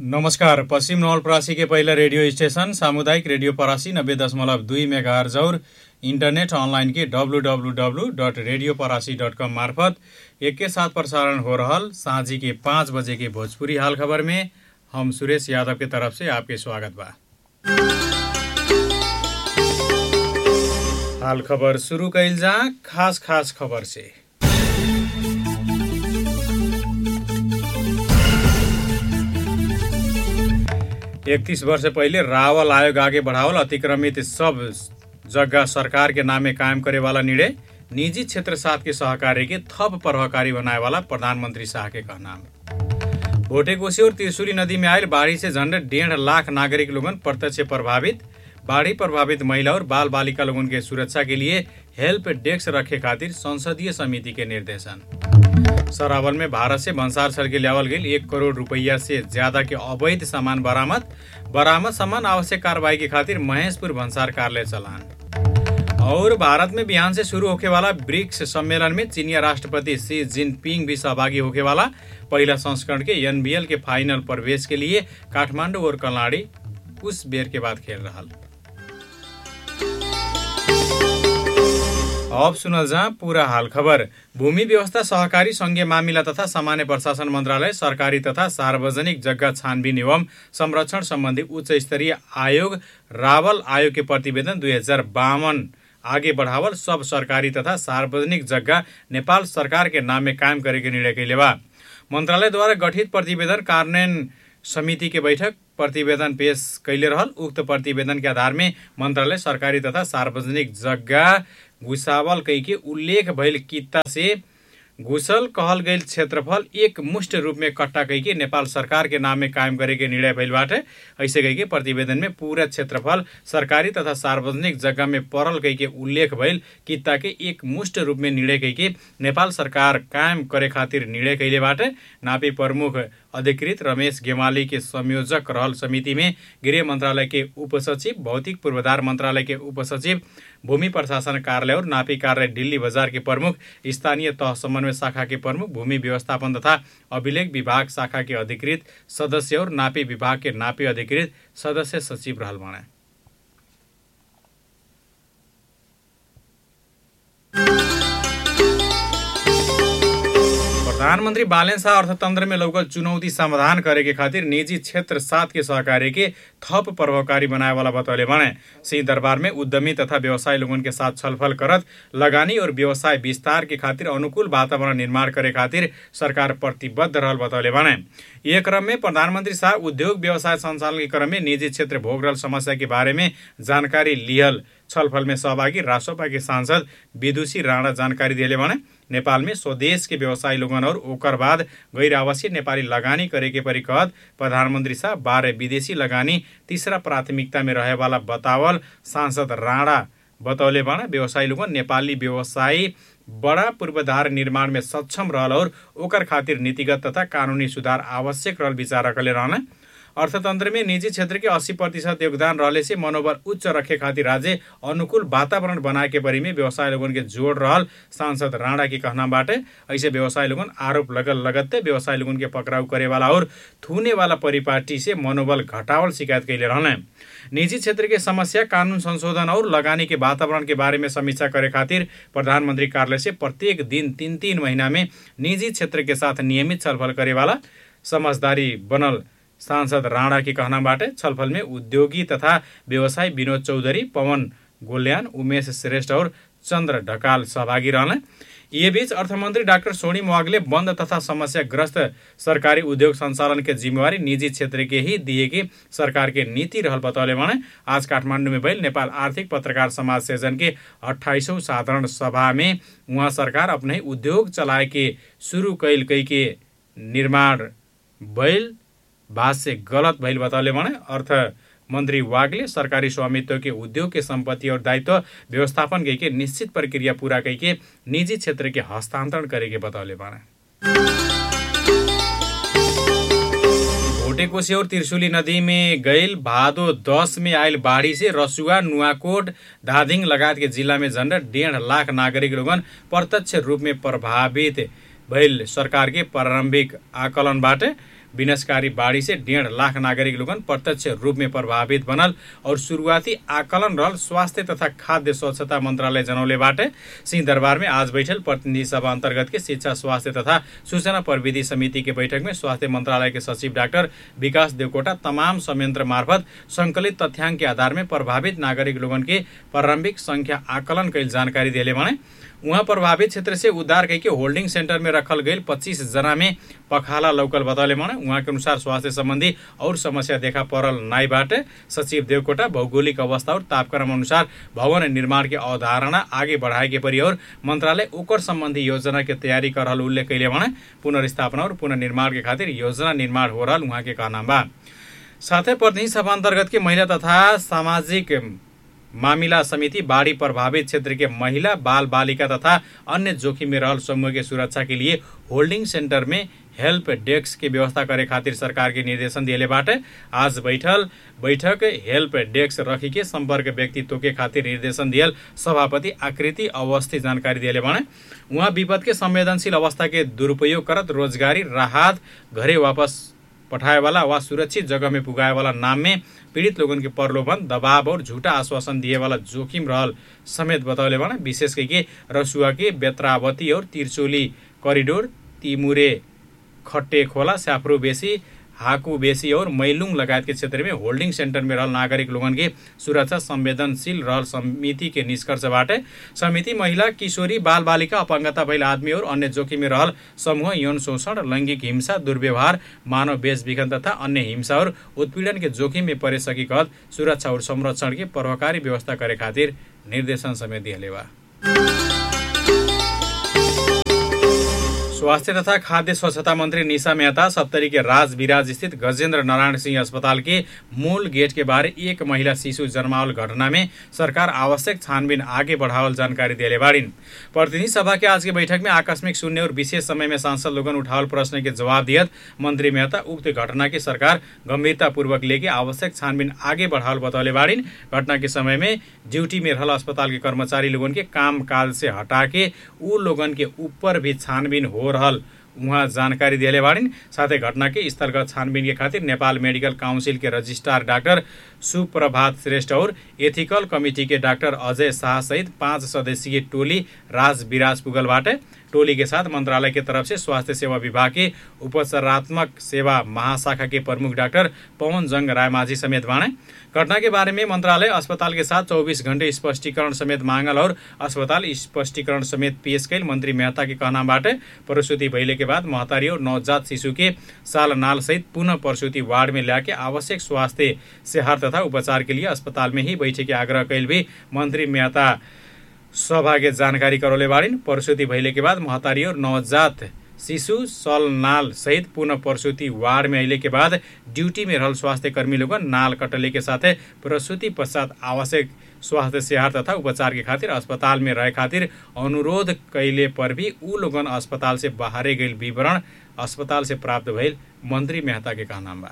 नमस्कार पश्चिम नवलपरासी के पहिला रेडियो स्टेशन सामुदायिक रेडियो परासी नब्बे दशमलव दुई मेगा और इंटरनेट ऑनलाइन के W W W dot radio Parasi dot com मार्फत एक के साथ प्रसारण हो रहल साँझी के पाँच बजे के भोजपुरी हाल खबर में हम सुरेश यादव के तरफ से आपके स्वागत बा हाल खबर शुरू कैल जा खास खास खबर से इकतीस वर्ष पहिले रावल आयोग आगे बढ़ावल अतिक्रमित सब जगह सरकार के नामे कायम करे वाला निर्णय निजी क्षेत्र साथ के सहकारी के थप प्रभावकारी बनाए वाला प्रधानमंत्री शाह के कहना भोटेकोशी और त्रिशुली नदी में आयल बाढ़ी से झंडे डेढ़ लाख नागरिक लोगन प्रत्यक्ष प्रभावित बाढ़ी प्रभावित महिला और बाल बालिका लोगन के सुरक्षा के लिए हेल्प डेस्क रखे खातिर संसदीय समिति के निर्देशन सरावल में भारत से भंसार छल के लियावल गई एक करोड़ रुपया से ज्यादा के अवैध सामान बरामद बरामद सामान आवश्यक कार्रवाई के खातिर महेशपुर भंसार कार्यालय चलान और भारत में बिहान से शुरू होके वाला ब्रिक्स सम्मेलन में चीनिया राष्ट्रपति शी जिनपिंग भी सहभागी होके वाला पहला संस्करण के एनबीएल के फाइनल प्रवेश के लिए काठमांडू और कलाड़ी उस बेर के बाद खेल रहा अब सुनल जा पूरा हाल खबर भूमि व्यवस्था सहकारी संघीय मामिला तथा सामान्य प्रशासन मन्त्रालय सरकारी तथा सार्वजनिक जग्गा छानबिन एवं संरक्षण सम्बन्धी उच्च स्तरीय आयोग रावल आयोग के प्रतिवेदन दुई हजार बावन आगे बढ़ावल सब सरकारी तथा सार्वजनिक जग्गा नेपाल सरकार के नाम में कायम करे के निर्णय कैले बा मन्त्रालय द्वारा गठित प्रतिवेदन कार्यान्वयन समिति के बैठक प्रतिवेदन पेश कैले रहल उक्त प्रतिवेदन के आधार में मन्त्रालय सरकारी तथा सार्वजनिक जग्गा घुसावल कैके उल्लेख भइल कित्ता से घुसल कहल गई क्षेत्रफल एक मुष्ट रूप में कट्टा कैके नेपाल सरकार के नाम में कायम करे के निर्णय भइल बाटे ऐसे कैके प्रतिवेदन में पूरा क्षेत्रफल सरकारी तथा सार्वजनिक जगह में पड़ल कैके उल्लेख भइल कित्ता के एक मुष्ट रूप में निर्णय कैके नेपाल सरकार कायम करे खातिर निर्णय कैले बाटे नापी प्रमुख अधिकृत रमेश गेमाली के संयोजक रहल समिति में गृह मंत्रालय के उपसचिव भौतिक पूर्वाधार मंत्रालय के उपसचिव भूमि प्रशासन कार्यालय और नापी कार्यालय दिल्ली बजार के प्रमुख स्थानीय तह समन्वय शाखा के प्रमुख भूमि व्यवस्थापन तथा अभिलेख विभाग शाखा के अधिकृत सदस्य और नापी विभाग के नापी अधिकृत सदस्य सचिव रहल बने प्रधानमंत्री बालन शाह अर्थतंत्र में लौकल चुनौती समाधान करे के खातिर निजी क्षेत्र साथ के सहकारी के थप प्रभावकारी बनाए वाला बतौले बने सिंह दरबार में उद्यमी तथा व्यवसाय लोगन के साथ छलफल करत लगानी और व्यवसाय विस्तार के खातिर अनुकूल वातावरण निर्माण करे खातिर सरकार प्रतिबद्ध रहल बतौले बने ये क्रम में प्रधानमंत्री शाह उद्योग व्यवसाय संचालन के क्रम में निजी क्षेत्र भोग रहल समस्या के बारे में जानकारी लिहल छलफल में सहभागी राष्ट्रपा के सांसद विदुषी राणा जानकारी दिले भने नेपाल में स्वदेश के व्यवसायी लोगन और ओकर बाद गैर आवासीय नेपाली लगानी करे के परी कहत प्रधानमंत्री शाह बारह विदेशी लगानी तीसरा प्राथमिकता में रहे वाला बतावल सांसद राणा बतौले बना व्यवसायी लोगन नेपाली व्यवसायी बड़ा पूर्वाधार निर्माण में सक्षम रहल और ओकर खातिर नीतिगत तथा कानूनी सुधार आवश्यक रहल विचार रखले रहना अर्थतन्त्र में निजी क्षेत्र के अस्सी प्रतिशत योगदान रहले से मनोबल उच्च रखे खातिर राज्य अनुकूल वातावरण बनाए के परी में व्यवसाय लोगन के जोड़ रहल सांसद राणा के कहना बाटे ऐसे व्यवसाय लोगन आरोप लगल लगत्ते व्यवसाय लोगन के पकड़ाउ करे वाला और थूने वाला परिपाटी से मनोबल घटावल शिकायत कैले रहने निजी क्षेत्र के समस्या कानून संशोधन और लगानी के वातावरण के बारे में समीक्षा करे खातिर प्रधानमंत्री कार्यालय से प्रत्येक दिन तीन तीन महीना में निजी क्षेत्र के साथ नियमित छलफल करे वाला समझदारी बनल सांसद राणा के कहनाबाट छलफल में उद्योगी तथा व्यवसायी विनोद चौधरी पवन गोल्यान उमेश श्रेष्ठ और चन्द्र ढकाल सहभागी रहने ये बीच अर्थमन्त्री डाक्टर सोनी मोवागले बन्द तथा समस्याग्रस्त सरकारी उद्योग सञ्चालन के जिम्मेवारी निजी क्षेत्र के ही दिए कि सरकार के नीति रहल बतौले भने आज काठमाडौँ में भइल नेपाल आर्थिक पत्रकार समाज सेजन के अठाइसौँ साधारण सभा में उहाँ सरकार अपने उद्योग चलाए के शुरू कैल कई के निर्माण भइल बात से गलत भइल बताउले भने अर्थ मन्त्री वागले सरकारी स्वामित्व के उद्योग के सम्पत्ति और दायित्व व्यवस्थापन के निश्चित प्रक्रिया पूरा के निजी क्षेत्र के हस्तांतरण करे के बताउले भने भोटेकोशी और त्रिशुली नदी में गईल भादो दस में आयल बाढ़ी से रसुआ नुआकोट धादिङ लगायत के जिल्ला में झण्डा डेढ़ लाख नागरिक लोगन प्रत्यक्ष रूप में प्रभावित भइल सरकार के प्रारम्भिक आकलनबाट विनाशकारी बाढ़ी से डेढ़ लाख नागरिक लोगन प्रत्यक्ष रूप में प्रभावित बनल और शुरुआती आकलन रहल स्वास्थ्य तथा खाद्य स्वच्छता मंत्रालय जनौले बाटे सिंहदरबार में आज बैठल प्रतिनिधि सभा अंतर्गत के शिक्षा स्वास्थ्य तथा सूचना प्रविधि समिति के बैठक में स्वास्थ्य मंत्रालय के सचिव डाक्टर विकास देवकोटा तमाम संयंत्र मार्फत संकलित तथ्याङ्क के आधार में प्रभावित नागरिक लोगन के प्रारंभिक संख्या आकलन कैल जानकारी दिले भने उहाँ प्रभावित क्षेत्र से उद्धार करके होल्डिंग सेंटर में रखल गई पच्चीस जना में पखाला लौकल बतौले भने उहाँ के अनुसार स्वास्थ्य संबंधी और समस्या देखा परल नाई बाटे सचिव देवकोटा भौगोलिक अवस्था और तापक्रम अनुसार भवन निर्माण के अवधारणा आगे बढ़ाए के परी और मंत्रालय ओकर संबंधी योजना के तैयारी कर रहल उल्लेख कैले भने पुनर्स्थापना और पुनर्निर्माण के खातिर योजना निर्माण हो रहल उहाँ के कहना बा साथै प्रतिनिधि सभा अन्तर्गत के महिला तथा सामाजिक मामिला समिति बाढ़ी प्रभावित क्षेत्र के महिला बाल बालिका तथा अन्य जोखिम में रहल समूह के सुरक्षा के लिए होल्डिंग सेंटर में हेल्प डेस्क के व्यवस्था करे खातिर सरकार के निर्देशन दिएले बाटे आज बैठल बैठक हेल्प डेस्क रखी के संपर्क व्यक्तित्व के खातिर निर्देशन दियल सभापति आकृति अवस्थी जानकारी दिएले भने उहाँ विपद के संवेदनशील अवस्था के दुरुपयोग करत रोजगारी राहत घरे वापस पठाए वाला वा सुरक्षित जगह में पुगाए वाला नाम में पीड़ित लोगन के प्रलोभन दबाव और झूठा आश्वासन दिए वाला जोखिम रहल समेत बतौले भने विशेष करके रसुआ के बेत्रावती और तिरचोली करिडोर तिमुरे खट्टे खोला स्याफ्रो बेसी हाकु बेसी और मैलुङ लगायत के क्षेत्र में होल्डिंग सेंटर में रहल नागरिक लोगन के सुरक्षा संवेदनशील रहल समिति के निष्कर्षबाट समिति महिला किशोरी बाल बालिका अपंगता भइल आदमी और अन्य जोखिम में रहल समूह यौन शोषण लैंगिक हिंसा दुर्व्यवहार मानव बेचबिखन तथा अन्य हिंसा और उत्पीड़न के जोखिम में परे सकी कहत सुरक्षा और संरक्षण के प्रभावकारी व्यवस्था करे खातिर निर्देशन समेत दिहले बा स्वास्थ्य तथा खाद्य स्वच्छता मंत्री निशा मेहता सप्तरी के राज विराज स्थित गजेंद्र नारायण सिंह अस्पताल के मूल गेट के बारे एक महिला शिशु जन्मावल घटना में सरकार आवश्यक छानबीन आगे बढ़ावल जानकारी दिले बाड़िन प्रतिनिधि सभा के आज के बैठक में आकस्मिक शून्य और विशेष समय में सांसद लोगन उठावल प्रश्न के जवाब दियत मंत्री मेहता उक्त घटना की सरकार गंभीरतापूर्वक लेके आवश्यक छानबीन आगे बढ़ावल बतौले बाड़िन घटना के समय में ड्यूटी में रहल अस्पताल के कर्मचारी लोगन के काम काल से हटा के ऊ लोगन के ऊपर भी छानबीन हो रहल उहाँ जानकारी दिएले बाड़िन् साथै घटना के स्थलगत छानबिन के खातिर नेपाल मेडिकल काउन्सिल के रजिस्ट्रार डाक्टर सुप्रभात श्रेष्ठ और एथिकल कमिटी के डाक्टर अजय शाह सहित पाँच सदस्यीय टोली राज विराज पुगलबाट टोली के साथ मंत्रालय की तरफ से स्वास्थ्य सेवा विभाग के उपचारात्मक सेवा महाशाखा के प्रमुख डाक्टर पवन जंग रायमाझी समेत बाणे घटना के बारे में मंत्रालय अस्पताल के साथ 24 घंटे स्पष्टीकरण समेत मांगल और अस्पताल स्पष्टीकरण समेत पेश कैल मंत्री मेहता के कहनाबाट प्रसूति भइले के बाद महतारी और नवजात शिशु के साल नाल सहित पुनः प्रसूति वार्ड में ल्याके आवश्यक स्वास्थ्य सेहार तथा उपचार के लिए अस्पताल में ही बैठे के आग्रह कैल भी मंत्री मेहता सौभाग्य जानकारी करौले बाड़िन् प्रसूति भइले के बाद महतारी और नवजात शिशु सल नाल सहित पुनः प्रसूति वार्ड में अले के बाद ड्यूटी में रहल स्वास्थ्य कर्मी लोग नाल कटले के साथ प्रसूति पश्चात आवश्यक स्वास्थ्य सेवार तथा उपचार के खातिर अस्पताल में रहे खातिर अनुरोध कैले पर भी ऊ लोगन अस्पताल से बाहरे गई विवरण अस्पताल से प्राप्त भइल मंत्री मेहता के कहना बा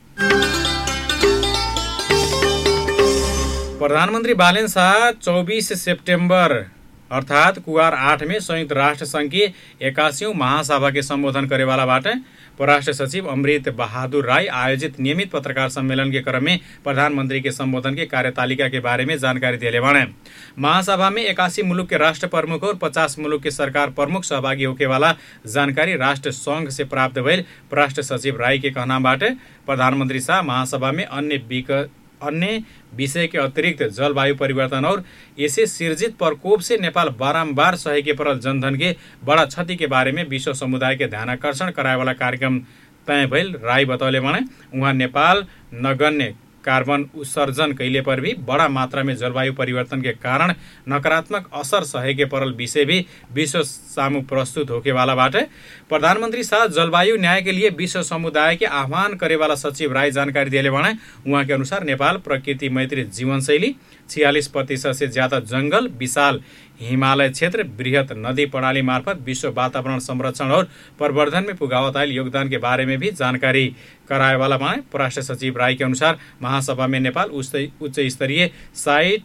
प्रधानमन्त्री बालेन शाह चौबिस सेप्टेम्बर अर्थात् कुवार आठ में संयुक्त राष्ट्र संघ की एकासीौँ महासभा के संबोधन करेवालाबाट परराष्ट्र सचिव अमृत बहादुर राय आयोजित नियमित पत्रकार सम्मेलन के क्रम में प्रधानमंत्री के संबोधन के कार्यतालिका के बारे में जानकारी दिले बने महासभा में इक्यासी मुलुक के राष्ट्र प्रमुख और पचास मुलुक के सरकार प्रमुख सहभागी होके वाला जानकारी राष्ट्र संघ से प्राप्त भइल परराष्ट्र सचिव राय के कहनाबाट प्रधानमन्त्री शाह महासभा में अन्य विक अन्य विषय के अतिरिक्त जलवायु परिवर्तन और इसे सिर्जित प्रकोप से नेपाल बारम्बार सहेके परल जनधन के बड़ा क्षति के बारे में विश्व समुदाय के ध्यान आकर्षण कराए वाला कार्यक्रम तय भइल राई बतौले भने उहाँ नेपाल नगण्य कार्बन उत्सर्जन कैले पर भी बड़ा मात्रा में जलवायु परिवर्तन के कारण नकारात्मक असर सहेके परल विषय भी विश्व सामू प्रस्तुत होके वाला बाटे प्रधानमंत्री शाह जलवायु न्याय के लिए विश्व समुदाय के आह्वान करे वाला सचिव राय जानकारी दिए भने उहाँ के अनुसार नेपाल प्रकृति मैत्री जीवनशैली छियालिस प्रतिशत से ज्यादा जंगल विशाल हिमालय क्षेत्र वृहत नदी प्रणाली मार्फत विश्व वातावरण संरक्षण और प्रवर्धन में पुगावत आयल योगदान के बारे में भी जानकारी कराए वाला माने परराष्ट्र सचिव राय के अनुसार महासभा में नेपाल उच्च स्तरीय साइट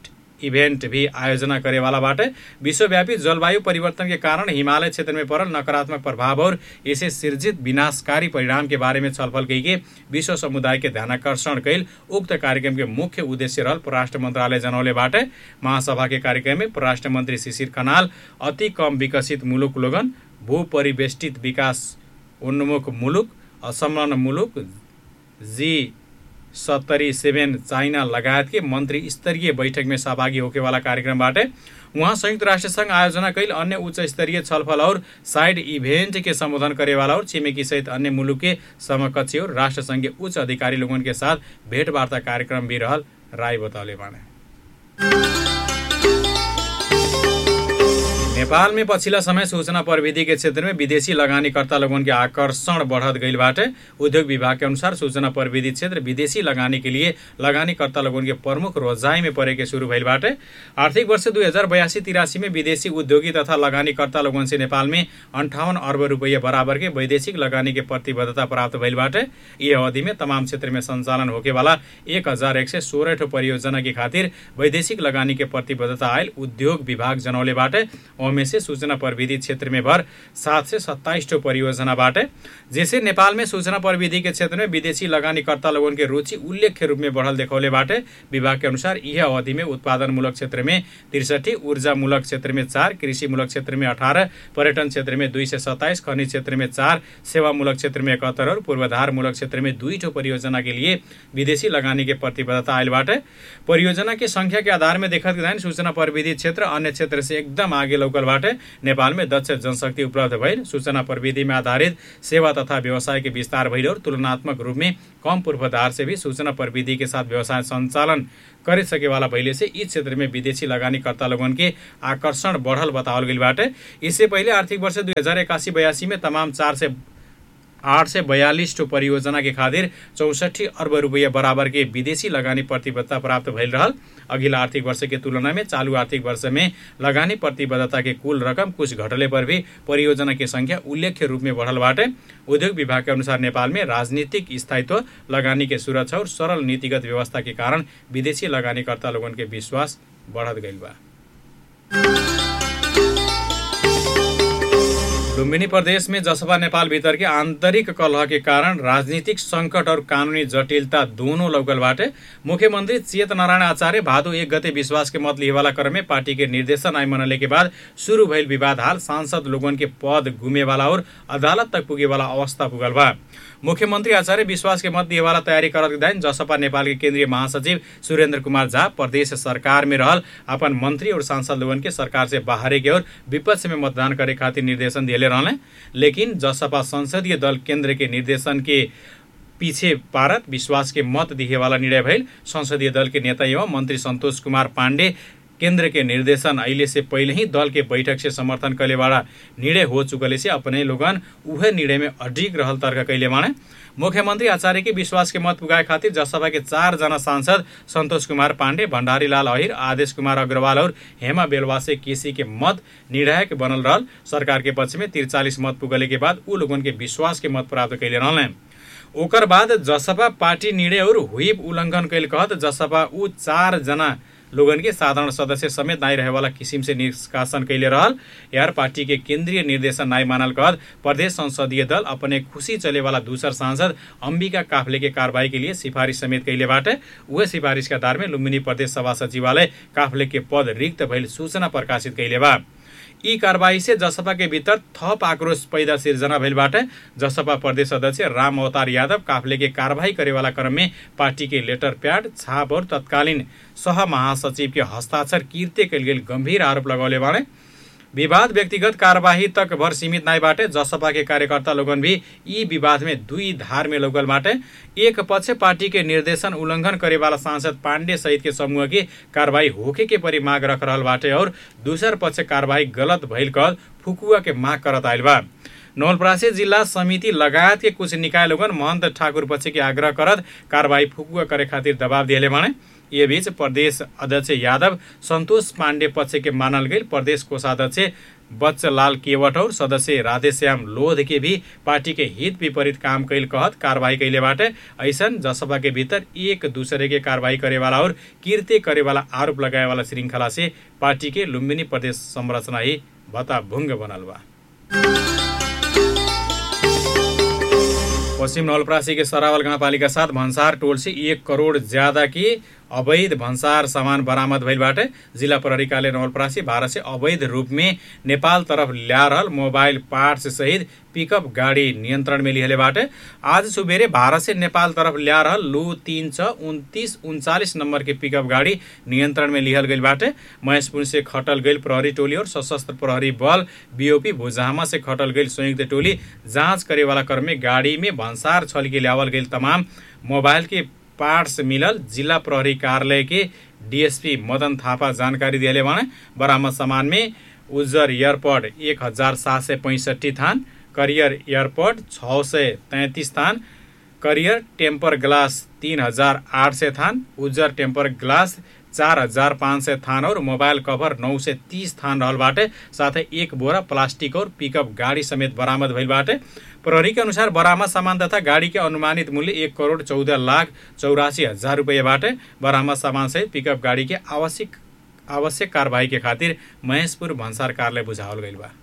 इवेंट भी आयोजना करे वाला बाटे विश्वव्यापी जलवायु परिवर्तन के कारण हिमालय क्षेत्र में पड़ल नकारात्मक प्रभाव और इसे सृजित विनाशकारी परिणाम के बारे में छलफल कई के विश्व समुदाय के ध्यानकर्षण कैल उक्त कार्यक्रम के मुख्य उद्देश्य रहल परराष्ट्र मंत्रालय जनौले बाटे महासभा के कार्यक्रम में परराष्ट्र मंत्री शिशिर खनाल अति कम विकसित मुलुक लोगन भू परिवेष्टित विकास उन्मुख मुलुक असंलग्न मुलुक जी सत्तरी सेभेन चाइना लगायत के मन्त्री स्तरीय बैठक में सहभागी होके वाला कार्यक्रमबाट उहाँ संयुक्त राष्ट्र संघ आयोजना कैल अन्य उच्च स्तरीय छलफल और साइड इवेंट के संबोधन करे वाला और छिमेकी सहित अन्य मुलुक के समकक्षी और राष्ट्र संघ के उच्च अधिकारी लोगन के साथ भेंटवार्ता कार्यक्रम भी रहल राय बतौले बाणे नेपाल में पछिल्ला समय सूचना प्रविधि के क्षेत्र में विदेशी लगानीकर्ता लोगन के आकर्षण बढ़त गईल बाटे उद्योग विभाग के अनुसार सूचना प्रविधि क्षेत्र विदेशी लगानी के लिए लगानीकर्ता लोगन के प्रमुख रोजाई में परे के शुरू भइल बाटे आर्थिक वर्ष दुई हजार बयासी तिरासी में विदेशी उद्योगी तथा लगानीकर्ता लोगन से नेपाल में अंठावन अर्ब रुपैयाँ बराबर के वैदेशिक लगानी के प्रतिबद्धता प्राप्त भइल बाटे यी अवधि में तमाम क्षेत्र में संचालन होके वाला एक हजार एक सय सोह्र ठो परियोजना के खातिर वैदेशिक लगानी के प्रतिबद्धता आयल उद्योग विभाग जनौले बाटे ओमे से सूचना प्रविधि क्षेत्र में भर सात से सत्ताईस ठो परियोजना बाटे जैसे नेपाल में सूचना प्रविधि के क्षेत्र में विदेशी लगानीकर्ता लोगन के रुचि उल्लेख्य रूप में बढ़ल देखौले बाटे विभाग के अनुसार यह अवधि में उत्पादनमूलक क्षेत्र में त्रिसठी ऊर्जामूलक क्षेत्र में चार कृषिमूलक क्षेत्र में अठारह पर्यटन क्षेत्र में दुई सय सत्ताइस खनिज क्षेत्र में चार सेवामूलक क्षेत्र में इकहत्तर और पूर्वाधारमूलक क्षेत्र में दुई ठो परियोजना के लिए विदेशी लगानी के प्रतिबद्धता आयल बाटे परियोजना के संख्या के आधार में देखत गए सूचना प्रविधि क्षेत्र अन्य क्षेत्र से एकदम आगे लौकल बाटे नेपाल में दक्ष जनशक्ति उपलब्ध भइल सूचना प्रविधि में आधारित सेवा तथा व्यवसाय के विस्तार भइल और तुलनात्मक रूप में कम पूर्वाधार से भी सूचना प्रविधि के साथ व्यवसाय संचालन करे सके वाला भइले से इस क्षेत्र में विदेशी लगानीकर्ता लोगन के आकर्षण बढ़ल बतावल गइल बाटे इससे पहिले आर्थिक वर्ष दुई हजार एकासी बयासी में तमाम चार से आठ सय बयालिस ठो परियोजना के खातिर चौसठी अर्ब रुपियाँ बराबर के विदेशी लगानी प्रतिबद्धता प्राप्त भइल रहल अघिल्ला आर्थिक वर्ष के तुलना में चालू आर्थिक वर्ष में लगानी प्रतिबद्धता के कुल रकम कुछ घटले पर भी परियोजना की संख्या उल्लेख्य रूप में बढ़ल बाटे उद्योग विभाग के अनुसार नेपाल में राजनीतिक स्थायित्व लगानी के सुरक्षा और सरल नीतिगत व्यवस्था के कारण विदेशी लगानीकर्ता लोगन के विश्वास बढ़त गइल बा लुम्बिनी प्रदेश में जसपा नेपाल भीतर के आंतरिक कलह के कारण राजनीतिक संकट और कानूनी जटिलता दोनों लौकल बाटे मुख्यमंत्री चेत नारायण आचार्य भादो एक गते विश्वास के मत लिएवाला क्रम में पार्टी के निर्देशन आय मनले के बाद शुरू भइल विवाद हाल सांसद लोगन के पद घुमे वाला और अदालत तक पुगे वाला अवस्था पुगल बा मुख्यमन्त्री आचार्य विश्वास के मत दिएवाला तयारी करत दाइन जसपा नेपाल के केन्द्रीय महासचिव सुरेन्द्र कुमार झा प्रदेश सरकार में रहल अपन मंत्री और सांसद लोगन के सरकार से बाहरे के और विपक्ष में मतदान करे खातिर निर्देशन दिए रहले लेकिन जसपा संसदीय दल केन्द्र के निर्देशन के पीछे पारत विश्वास के मत दिए वाला निर्णय भइल संसदीय दल के नेता एवं मंत्री संतोष कुमार पाण्डे केन्द्र के निर्देशन अहिले से पहिले ही दल के बैठक से समर्थन कैले वाला निर्णय हो चुकले से अपने लोगन उहे निर्णय में अडिग रहल तर्क कैले माने मुख्यमन्त्री आचार्य के विश्वास के मत पुगाए खातिर जसपा के चारजना सांसद सन्तोष कुमार पाण्डे भण्डारीलाल अहिर आदेश कुमार अग्रवाल और हेमा बेलवासे केसी के मत निर्णायक बनल रहल सरकार के पक्ष में तिरचालिस मत पुगले के बाद ऊ लोगन के विश्वास के मत प्राप्त कैले रहल ओकर बाद जसपा पार्टी निर्णय और हुइप उल्लङ्घन कैल कहत जसपा ऊ चारजना लोगन के साधारण सदस्य समेत नाई रहे वाला किसिम से निष्कासन कैले रहल यार पार्टी के केंद्रीय निर्देशन नाई मानल कहत प्रदेश संसदीय दल अपने खुशी चले वाला दूसर सांसद अंबिका काफले के कार्रवाई के लिए सिफारिश समेत कैले बाटे उहे सिफारिश के आधार में लुम्बिनी प्रदेश सभा सचिवालय काफले के पद रिक्त भइल सूचना प्रकाशित कैले बा यी कारवाही से जसपा के भीतर थप आक्रोश पैदा सिर्जना भइलबाट जसपा प्रदेश अध्यक्ष राम अवतार यादव काफले के कारवाही करेवाला क्रम में पार्टी के लेटर प्याड छाप और तत्कालीन सह महासचिव के हस्ताक्षर किर्ते कैल गेल गंभीर आरोप लगौले बाणे विवाद व्यक्तिगत कार्यवाही तक भर सीमित नाई बाटे जसपा के कार्यकर्ता लोगन भी यी विवाद में दुई धार में लोगल बाटे एक पक्ष पार्टी के निर्देशन उल्लंघन करे वाला सांसद पांडे सहित के समूह की कार्रवाई होके के परि माग रख रहल बाटे और दूसर पक्ष कार्रवाई गलत भइल कल फुकुआ के माग करत आइल बा नवलपरासी जिल्ला समिति लगायत के कुछ निकाय लोगन महन्त ठाकुर पक्ष के आग्रह करत कार्रवाई फुकुआ करे खातिर दबाव दिएले भने ये बीच प्रदेश अध्यक्ष यादव संतोष पाण्डे पक्ष के मानल गई प्रदेश कोषाध्यक्ष बच्चलाल केवट और सदस्य राधेश्याम लोध के भी पार्टी के हित विपरीत काम कैल कहत कार्रवाई कैले बाटे ऐसन जसपा के भीतर एक दूसरे के कार्रवाई करे वाला और कीर्ति करे वाला आरोप लगाए वाला श्रृंखला से पार्टी के लुम्बिनी प्रदेश संरचना ही भताभुङ्ग बनल बा पश्चिम नवलपरासी के सरावल गाउँपालिका साथ भन्सार टोल से एक करोड ज्यादा की अवैध भन्सार सामान बरामद भइल बाटे जिल्ला प्रहरी कार्यालय नवलपरासी भारत से अवैध रूप में नेपाल तरफ ल्या रहल मोबाइल पार्ट्स सहित पिकअप गाडी नियन्त्रण में लिहले बाटे आज सुबेरे भारत से नेपाल तरफ ल्या रहल लु तीन छ उन्तिस उन्चालिस नम्बर के पिकअप गाडी नियन्त्रण में लिहल गइल बाटे महेशपुर से खटल गइल प्रहरी टोली और सशस्त्र प्रहरी बल बीओपी भुजामा से खटल गइल संयुक्त टोली जाँच करे वाला क्रम में गाडी में भन्सार छल के ल्यावल गइल तमाम मोबाइल के पार्ट्स मिलल जिल्ला प्रहरी कार्यालय के डीएसपी मदन थापा जानकारी दिएले भने बरामद सामान में उज्जर एयरपोर्ट एक हजार सात सय पैँसठी थान करियर एयरपोर्ट छ सय तैँतिस थान करियर टेम्पर ग्लास तिन हजार आठ सय थान उज्जर टेम्पर ग्लास चार हजार पाँच सय थान और मोबाइल कभर नौ सय तिस थान रहल बाटे साथै एक बोरा प्लास्टिक और पिकअप गाडी समेत बरामद भइल बाटे प्रहरी के अनुसार बरामद सामान तथा गाड़ी के अनुमानित मूल्य एक करोड चौध लाख चौरासी हजार रुपियाँ बाटे बरामद सामान सहित पिकअप गाडी के आवश्यक आवश्यक कारवाही के खातिर महेशपुर भन्सार कार्यालय बुझावल गइल बा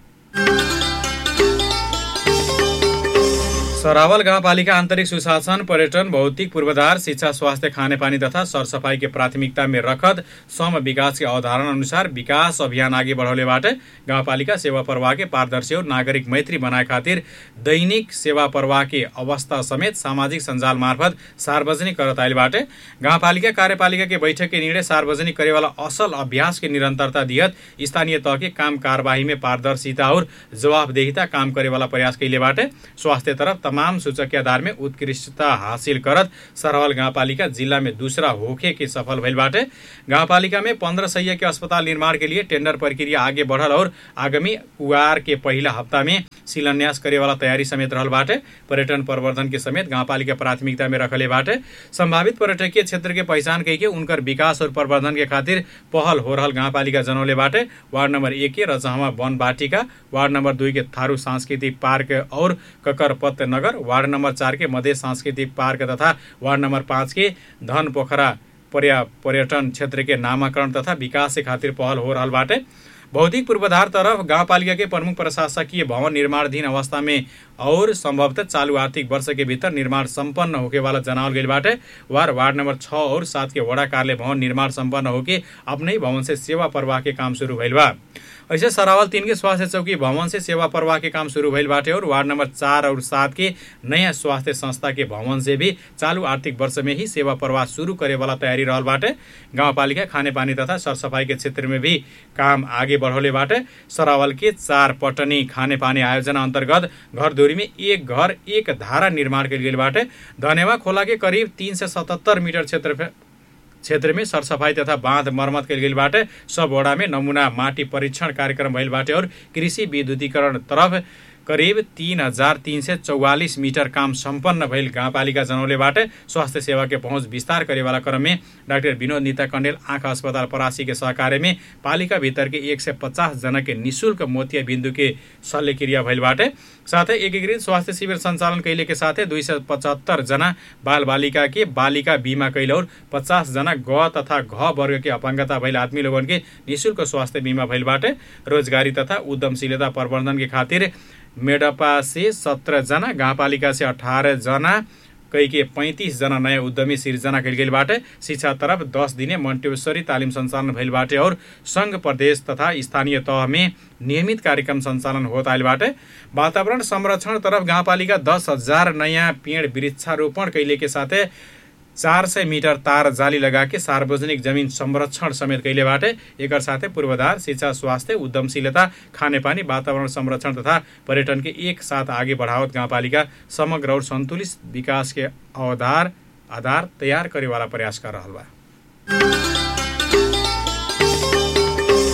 सरावल गाउँपालिका आन्तरिक सुशासन पर्यटन भौतिक पूर्वाधार शिक्षा स्वास्थ्य खानेपानी तथा सरसफाई के प्राथमिकता में रखत सम विकास के अवधारणा अनुसार विकास अभियान आगे बढ़ौले बाटे गाउँपालिका सेवा प्रवाह के पारदर्शी और नागरिक मैत्री बनाए खातिर दैनिक सेवा प्रवाह के अवस्था समेत सामाजिक सञ्जाल मार्फत सार्वजनिक करत आइल बाटे गाउँपालिका कार्यपालिका के बैठक के निर्णय सार्वजनिक करे वाला असल अभ्यास के निरंतरता दिहत स्थानीय तह के काम कार्यवाही में पारदर्शिता और जवाबदेहिता काम करे वाला प्रयास कैले बाटे स्वास्थ्य तरफ तमाम सूचक के आधार में उत्कृष्टता हासिल करत सरहल गाउँपालिका जिल्ला में दूसरा होखे के सफल भइल बाटे गाउँपालिका में पंद्रह सय के अस्पताल निर्माण के लिए टेंडर प्रक्रिया आगे बढ़ल और आगामी कुआर के पहिला हप्ता में शिलान्यास करे वाला तयारी समेत रहल बाटे पर्यटन प्रवर्धन के समेत गाउँपालिका प्राथमिकता में रखले बाटे संभावित पर्यटकीय क्षेत्र के पहचान कई के उनकर विकास और प्रवर्धन के खातिर पहल हो रहल गाउँपालिका जनौले बाटे वार्ड नंबर एक के रजहमा वन बाटिका वार्ड नंबर दुई के थारू सांस्कृतिक पार्क और ककरपत्त नगर वार्ड नंबर चार के मध्य सांस्कृतिक पार्क तथा वार्ड नंबर पाँच के धन पोखरा पर्या पर्यटन क्षेत्र के नामाकरण तथा विकास के खातिर पहल हो रहल बाटे भौतिक पूर्वाधार तरफ गाउँपालिका के प्रमुख प्रशासकीय भवन निर्माणधीन अवस्था में और संभवतः चालू आर्थिक वर्ष के भीतर निर्माण संपन्न होके वाला जनावल गई बाटे वार वार्ड नंबर छः और सात के वड़ा कार्यालय भवन निर्माण संपन्न होके अपने ही भवन से सेवा प्रवाह के काम शुरू भइल बा ऐसे सरावल तीन के स्वास्थ्य चौकी भवन से सेवा प्रवाह के काम शुरू भइल बाटे और वार्ड नंबर चार और सात के नयाँ स्वास्थ्य संस्था के भवन से भी चालू आर्थिक वर्ष में ही सेवा प्रवाह शुरू करे वाला तैयारी रहल बाटे गाउँपालिका खानेपानी तथा सरसफाई के क्षेत्र में भी काम आगे बढ़ौले बाटे सरावल के चार पटनी खानेपानी आयोजना अन्तर्गत घर दूरी में एक घर एक धारा निर्माण कल गेल बाटे धनेवा खोला के करीब तीन सय सतहत्तर मिटर क्षेत्र क्षेत्र में सरसफाई तथा बाँध मर्मत कल गेल बाटे सब वडा में नमूना माटी परीक्षण कार्यक्रम भइल बाटे और कृषि विद्युतीकरण तरफ करिब तीन हजार तीन सय चौवालिस मिटर काम सम्पन्न भइल गाउँपालिका जनौलेबाट स्वास्थ्य सेवा के पहुँच विस्तार करेवाला क्रम में डाक्टर विनोद नीता कण्डेल आँखा अस्पताल परासी के सहकार्य में पालिका भीतर के एक सय पचास जना के निशुल्क मोतिया बिन्दु के शल्यक्रिया भइल बाटे साथै एकीकृत स्वास्थ्य शिविर सञ्चालन कैले के साथै दुई सय पचहत्तर जना बाल बालिका के बालिका बीमा कैल और पचास जना ग तथा घ वर्ग के अपाङ्गता भइल आदमी लोगन के निशुल्क स्वास्थ्य बीमा भइल बाटे रोजगारी तथा उद्यमशीलता प्रवर्धन के खातिर मेडपा से सत्रजना गाउँपालिका से अठारजना कई के पैँतिसजना नयाँ उद्यमी सिर्जना कैल गेल बाटे शिक्षा तरफ दस दिने मन्टेश्वरी तालिम सञ्चालन भइल बाटे और सङ्घ प्रदेश तथा स्थानीय तह में नियमित कार्यक्रम सञ्चालन होत आइल बाटे वातावरण संरक्षण तरफ गाउँपालिका दस हजार नयाँ पेड वृक्षारोपण कैले के साथै चार सय मिटर तार जाली लगा के सार्वजनिक जमिन संरक्षण समेत कैले बाटे एकर साथै पूर्वाधार शिक्षा स्वास्थ्य उद्यमशीलता खानेपानी वातावरण संरक्षण तथा पर्यटन के एक साथ आगे बढ़ावत गाउँपालिका समग्र और सन्तुलित विकास के अवधार आधार तयार करे वाला प्रयास कर रहल बा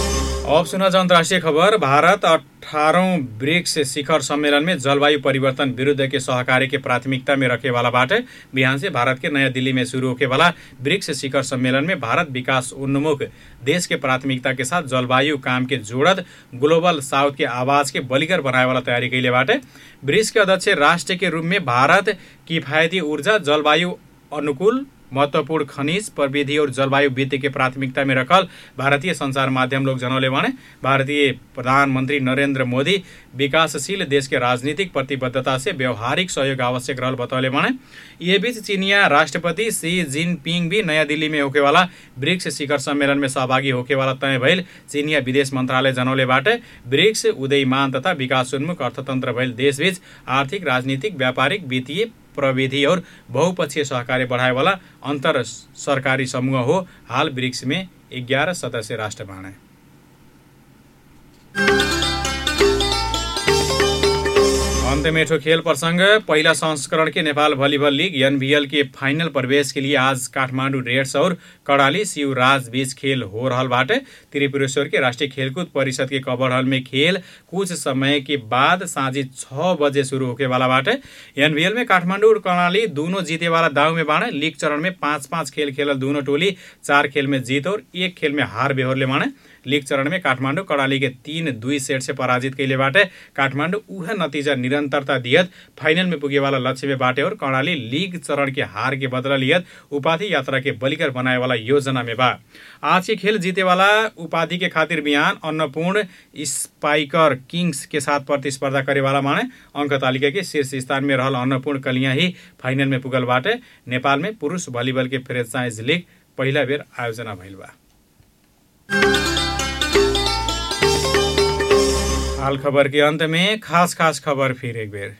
अब सुना जाओ अन्तर्राष्ट्रिय खबर भारत अठारौँ ब्रिक्स शिखर सम्मेलन में जलवायु परिवर्तन विरुद्ध के सहकार्य के प्राथमिकता में रखे वाला बाटे बिहान से भारत के नया दिल्ली में शुरू होके वाला ब्रिक्स शिखर सम्मेलन में भारत विकास उन्मुख देश के प्राथमिकता के साथ जलवायु काम के जोड़त ग्लोबल साउथ के आवाज के बलिकर बनाए वाला तैयारी कैले बाटे ब्रिक्स के अध्यक्ष राष्ट्र के रूप में भारत किफायती ऊर्जा जलवायु अनुकूल महत्वपूर्ण खनिज प्रविधि और जलवायु वित्त के प्राथमिकता में रखल भारतीय संचार माध्यम लोग जनौले भने भारतीय प्रधानमन्त्री नरेन्द्र मोदी विकासशील देश के राजनीतिक प्रतिबद्धता से व्यवहारिक सहयोग आवश्यक रहल बतौले भने ये बीच चीनिया राष्ट्रपति सी जिनपिङ भी नयाँ दिल्ली में होके वाला ब्रिक्स शिखर सम्मेलन में सहभागी होके वाला तय भइल चीनिया विदेश मन्त्रालय जनौले बाटे ब्रिक्स उदयमान तथा विकासोन्मुख अर्थतन्त्र भइल देशबीच आर्थिक राजनीतिक व्यापारिक वित्तीय प्रविधि और बहुपक्षीय सहकार्य बढ़ाए वाला अंतर सरकारी समूह हो हाल ब्रिक्स में ग्यारह सदस्य राष्ट्र बाणे अंत में ठो खेल प्रसंग पहिला संस्करण के नेपाल वॉलीबॉल लीग एनबीएल के फाइनल प्रवेश के लिए आज काठमाडौँ रेड्स और कड़ाली शिवराज बीच खेल हो रहा बाटे त्रिपुरेश्वर के राष्ट्रीय खेलकूद परिषद के कवर हॉल में खेल कुछ समय के बाद साँझी छ बजे शुरू होके वाला बाटे एनबीएल में काठमाडौँ और कर्णाली दोनों जीते वाला दाव में बाणे लीग चरण में पाँच पाँच खेल खेलल दोनों टोली चार खेल में जीत और एक खेल में हार बेहोरले बाणे लीग चरण में काठमाडौँ कड़ाली के तीन दुई सेट से पराजित कैले बाटे काठमाडौँ उह नतिजा निरंतरता दियत फाइनल में पुगे वाला लक्ष्य में बाटे और कर्णाली लीग चरण के हार के बदला लियत उपाधि यात्रा के बलिकर बनाए वाला योजना में बा आज के खेल जीते वाला उपाधि के खातिर बिहान अन्नपूर्ण स्पाइकर किंग्स के साथ प्रतिस्पर्धा करे वाला माने अंक तालिका के शीर्ष स्थान में रहल अन्नपूर्ण कलिया ही फाइनल में पुगल बाटे नेपाल में पुरुष भलिबल के फ्रेंचाइज लीग पहिला बेर आयोजना भइल बा हाल खबर के अंत में खास खास खबर फिर एक बेर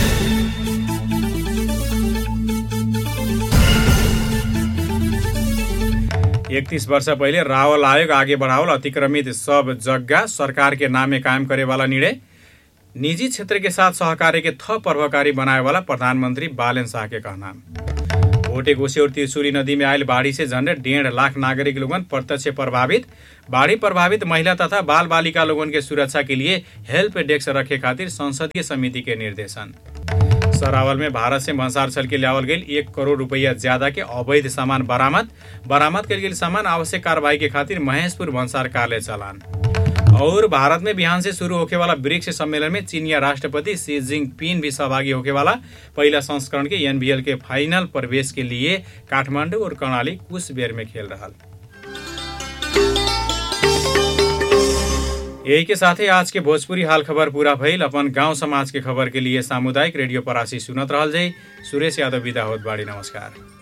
इकतीस वर्ष पहिले रावल आयोग आगे बढ़ावल अतिक्रमित सब जग्गा सरकार के नामे कायम करे वाला निर्णय निजी क्षेत्र के साथ सहकार्य के थप प्रभावकारी बनाए वाला प्रधानमंत्री बालन शाह के कहना भोटे कोशी और त्रिशुली नदी में आयल बाढ़ी से झंडे डेढ़ लाख नागरिक लोगन प्रत्यक्ष प्रभावित बाढ़ी प्रभावित महिला तथा बाल बालिका लोगन के सुरक्षा के लिए हेल्प डेस्क रखे खातिर संसदीय समिति के निर्देशन सरावल में भारत से भंसार छल के लियावल गई एक करोड़ रुपया ज्यादा के अवैध सामान बरामद बरामद कल गेल सामान आवश्यक कार्रवाई के खातिर महेशपुर भंसार कार्यालय चलान और भारत में बिहान से शुरू होके वाला ब्रिक्स सम्मेलन में चीनिया राष्ट्रपति सी जिनपिंग भी सहभागी होके वाला पहला संस्करण के एनबीएल के फाइनल प्रवेश के लिए काठमांडू और कर्णाली कुचबिहार में खेल रहा यही के साथ ही आज के भोजपुरी हाल खबर पूरा भइल अपन गांव समाज के खबर के लिए सामुदायिक रेडियो परासी सुनत रहल जाइ सुरेश यादव विदा होत बाड़ी नमस्कार